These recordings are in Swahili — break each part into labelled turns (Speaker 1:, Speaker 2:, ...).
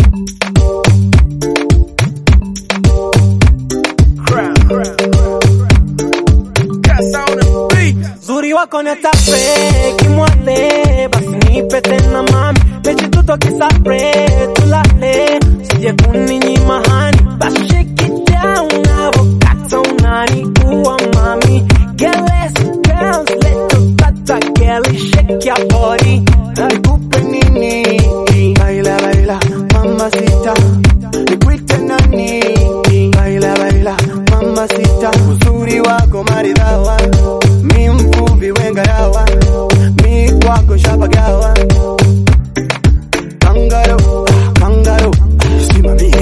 Speaker 1: Zuri wako netape kimwale, basi nipe tena mami, mechi tutokisapre tulale, sije kuninyima hani, basi shake it down, avokata unani uwa mami, get less girls, let your tata girl shake your body,
Speaker 2: Nikupe nini? Baila baila, mamacita. Nikuite nani? Baila baila, mamacita. Uzuri wako maridhawa, mi mvuvi wengarawa, mi kwako shapagawa. Kangaro, kangaro, simamie.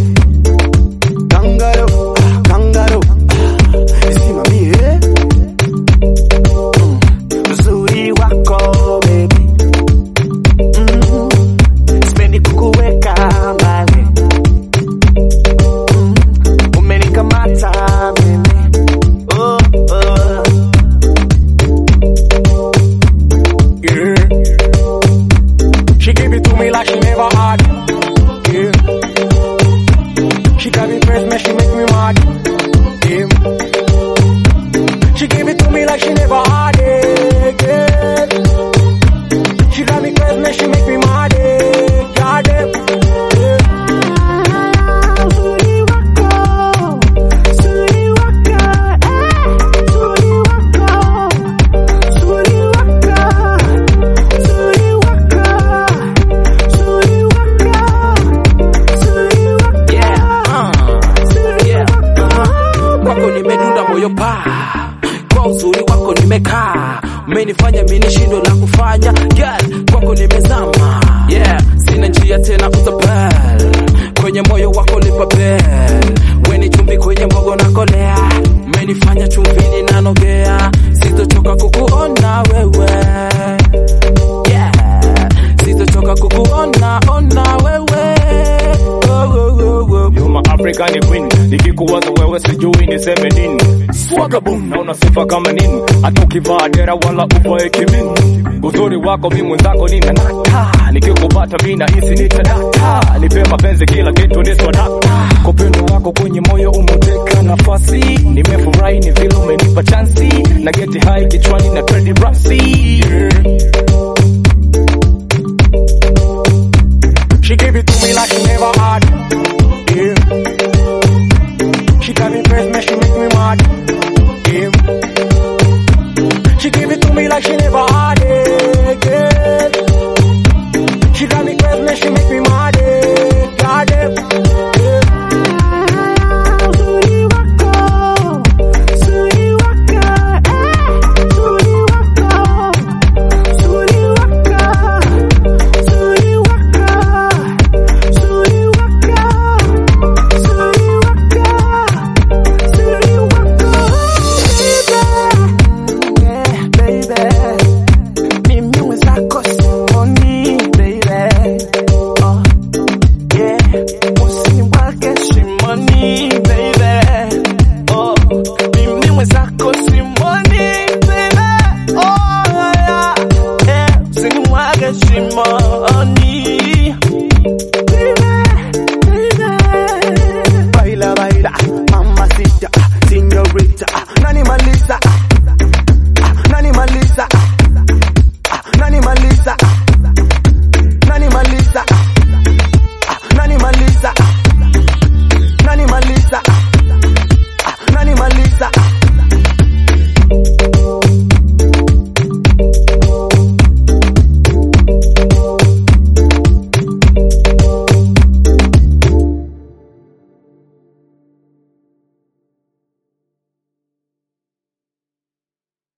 Speaker 2: Kangaro, kangaro, simamie. Mm, Uzuri wako baby Mm, sipendi kukuweka mbali Mm, umenikamata mimi oh, oh.
Speaker 3: Yeah. She give it to me like she never had. Yeah. She got me first, man, she make me mad. Yeah. She give it to me like she never had it. Yeah. She got me first, man, she make me mad. Yeah. God damn. Yeah.
Speaker 1: Zuri wako, zuri wako, eh, zuri wako, zuri wako, zuri wako, zuri wako, zuri wako, zuri wako.
Speaker 4: kwako nimedunda moyo pa kwa uzuri wako nimekaa umenifanya mimi nishindwe la kufanya girl kwako nimezama yeah sina njia tena utapel kwenye moyo wako lipapel weni chumbi kwenye mbogo na kolea umenifanya chumvini nanogea sitochoka kukuona wewe yeah sitochoka kukuona ona wewe oh, oh, oh, oh.
Speaker 3: You my African queen, nikikuwaza wewe sijui niseme nini. Swagabum, naona sifa kama nini, hata ukivaa dera wala uvae kimini. Uzuri wako mi mwenzako nina nata, nikikupata mi nahisi nitadata. Nipe mapenzi kila kitu ni swadata, kwa upendo wako kwenye moyo umeteka nafasi. Nimefurahi ni vile umenipa chansi, na geti hai kichwani na tredi rasi. Yeah. She give it to me like